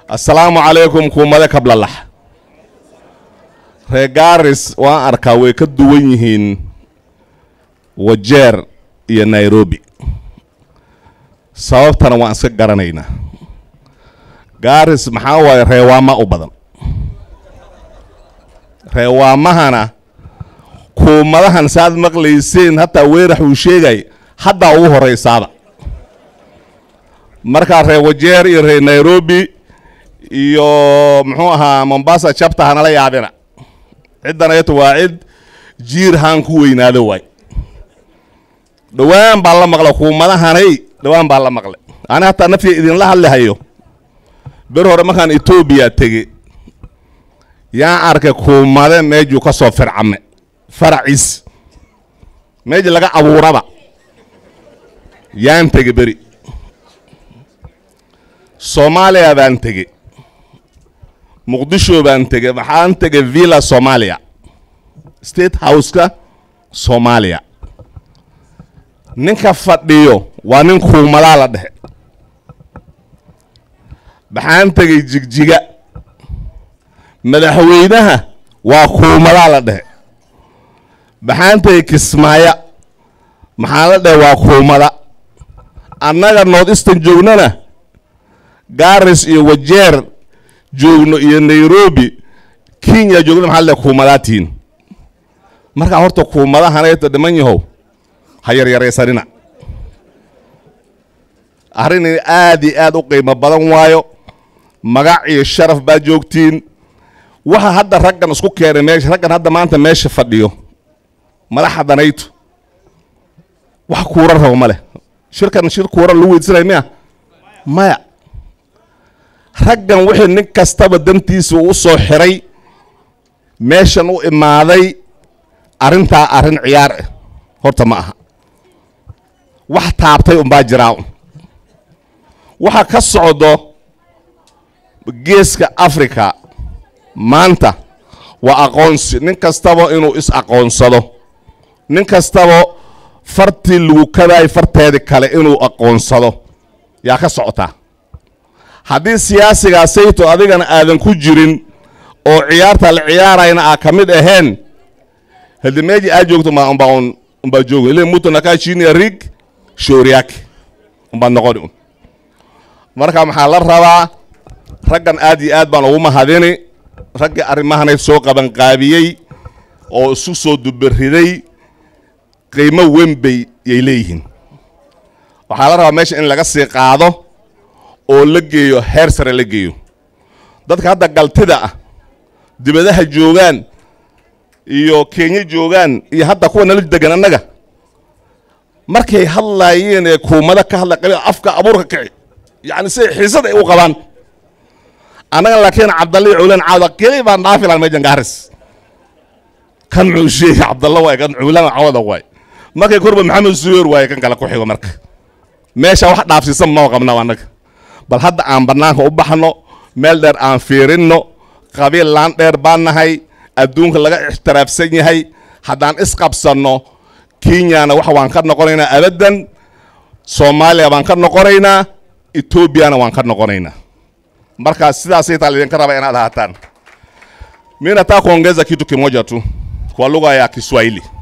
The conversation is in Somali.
assalaamu calaykum kuumade kablalax reer gaaris waan arkaa way ka duwan yihiin wajeer iyo nairobi sababtana waan iska garanaynaa gaaris maxaa waaye reewaama u badan reewaamahana kuumadahan saaad maqlayseen hataa weerax uu sheegay haddaa ugu horraysaaba markaa reer wajeer iyo reer nairobi iyo muxuu ahaa mombasa jabta hanala yaabina ciddan ayto waa cid jiir haan ku weynaado waay dhowaan baa la maqla kuumadahanay dhowaan baa la maqlay ani hataa naftiga idinla hadlihayo ber hore markaan etoobiya tege yaan arkay kuumade meejuu ka soo fircame faraciis meeji laga abuuraba yaan tege beri soomaaliya baan tege muqdisho baan tege maxaan tege villa soomaaliya state houseka soomaaliya ninka fadhiyo waa nin kuumadaa la dhexe maxaan tegey jigjiga madaxweynaha waa kuumadaa la dhexe maxaan tegey kismaayo maxaa la dhehe waa kuumada annaga north eastern joognana garis iyo wajeer joogno iyo nairobi kenya joogno maxaa la dhehe kuumadaa tihiin markaa horta kuumadahanayta dhiman yahow ha yaryaraysanina arrin aad iyo aad u qiimo badan waayo magac iyo sharaf baad joogtiin waxa hadda raggan isku keenay meesha raggan hadda maanta meesha fadhiyo madaxa danaytu wax kuuran rabo ma leh shirkan shir kuuran lagu weydsanaya miya maya raggan wixii nin kastaba dantiisa uu soo xiray meeshan u imaaday arrintaa arrin ciyaar ah horta ma aha wax taabtay unbaa jiraa waxa ka socdo geeska africa maanta waa aqoonsi nin kastaba inuu is aqoonsado nin kastaba fartii lagu kadaay farteedi kale inuu aqoonsado yaa ka socotaa haddii siyaasigaa sayto adigana aadan ku jirin oo ciyaarta la ciyaarayna aa ka mid ahayn hadi meeji aad joogto ma umbaa un umbaa joogo ile muto nakaa chinia rig shooriyaaki umbaad noqoni un marka maxaa la rabaa raggan aad iyo aad baan ugu mahadini raggii arrimahanay soo qabanqaabiyey oo isu soo dubariday qiimo weyn bay yay leeyihiin waxaa la rabaa meesha in laga sii qaado oo la geeyo heer sare la geeyo dadka hadda galtida ah dibadaha joogaan iyo kenya joogaan iyo hadda kuwa nala degan annaga markay hadlaayeen ee kuumada ka hadla qabi afka abuurka kici yacni siday xiisad ay u qabaan annaga laakiin cabdalle iyo cuulaan caawda keli baan dhaafi lahan meejan gaaris kan muxuu sheegay cabdalla waay kan cuulaan cawada waay markay korba maxamed suweer waaye kan kale ku xigo marka meesha wax dhaafsiisan ma qabnaa annaga bal hadda aan bannaanka u baxno meel dheer aan fiirinno qabiil laan dheer baan nahay adduunka laga ixtiraafsan yahay haddaan isqabsanno kenyana waxa waan ka noqonaynaa abaddan soomaaliya baan ka noqonaynaa etoobiyana waan ka noqonaynaa marka sidaasay taa lidinka raba inaad ahaataan mi nataka kuongeza kitu kimoja tu kwa lugha ya Kiswahili.